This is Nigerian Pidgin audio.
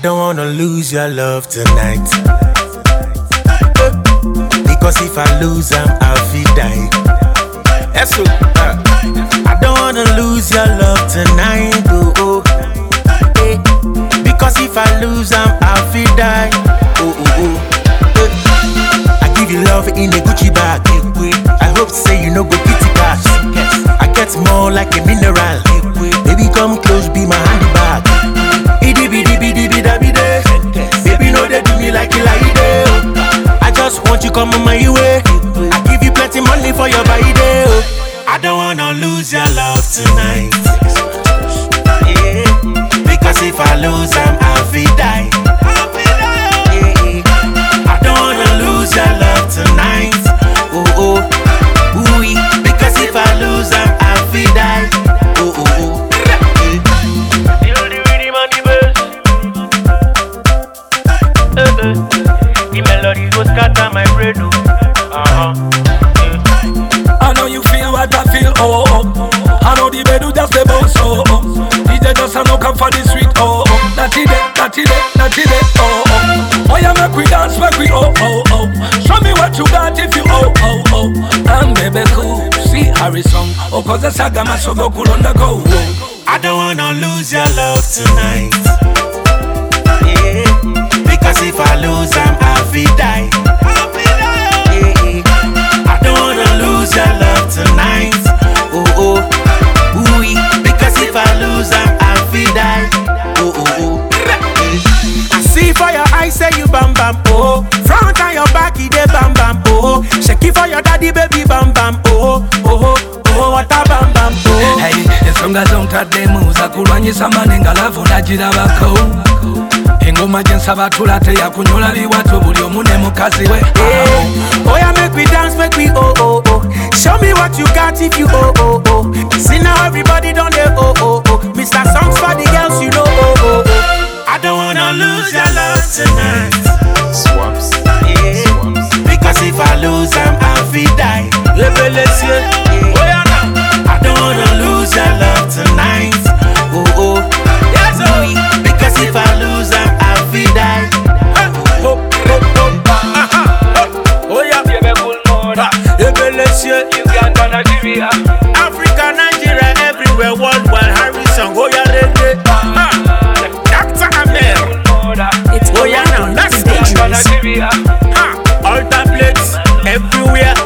don't wanna lose your love tonight. Because if I lose, I'm I'll feel die. Yes, so, uh, I don't wanna lose your love tonight. Oh, oh. Eh. Because if I lose, I'm I'll feel die. Oh, oh, oh. Eh. I give you love in a Gucci bag. I hope say you know go kitty cash. I get more like a mineral. Baby, come close, be my handbag. Idi bidi bidi bida bide. Baby, no they do me like you like it. oh. I just want you come on my way. I give you plenty money for your body. Oh. I don't wanna lose your love tonight. Yeah. Because if I lose, I'm I'll feel die. Yeah. I don't wanna lose your love tonight. Oh oh, ooh Because if I lose, I'm I'll feel die. Oh oh oh. Yeah. Feel the rhythm and the bass. Eh, eh. The melody go scatter my brain. oh. Uh-huh. I know you feel what I feel, oh, oh. I know the bed just the boss, oh, oh. DJ just a no come for the sweet, oh, oh. That it, that it, that it, oh, oh. Oh, yeah, make we dance, make we, oh, oh, oh. Show me what you got if you, oh, oh, oh. And baby, cool, see Harry song, oh, cause the saga must go cool on the go, oh. I don't wanna lose your love tonight. Yeah. Because if I lose, I'm I'll feel die. Yeah. I don't wanna lose your love tonight. Oh oh, ooh Because if I lose, I'm I'll feel die. Oh oh oh. I see for your eyes, say you bam bam oh. Front and your back, it dey bam bam oh. Shake it for your daddy, baby bam bam oh oh oh. What a bam bam oh. Hey, ensonga zontaddemu zakulwanyisa manenga lavu nagirabako engoma gyensaba tula teyakunyola biwato buli omu ne mukazi we Yeah. Oh yeah, make we dance, make we oh oh oh. Show me what you got if you oh oh oh. See now everybody done they oh oh oh. Mr. Songs for the girls, you know oh oh oh. I don't wanna lose your love tonight. Swaps. Yeah. Because if I lose, I'm I'll feel die. Revelation. Yeah. Oh yeah, now. I don't wanna lose your love tonight. Oh oh. Yes, oh. Because if I lose, I'm I'll feel die. Oh oh oh. Aha. Oh, oh yeah. Baby, cool mode. Revelation. Uganda, Nigeria. Africa, Nigeria, everywhere, worldwide. Harrison, oh yeah, reggae. Ah, Dr. Amel, Cool mode. It's Oh, yeah, now, Aladdin, let's the go. Uganda, dangerous. Nigeria. ah, all tablets, everywhere.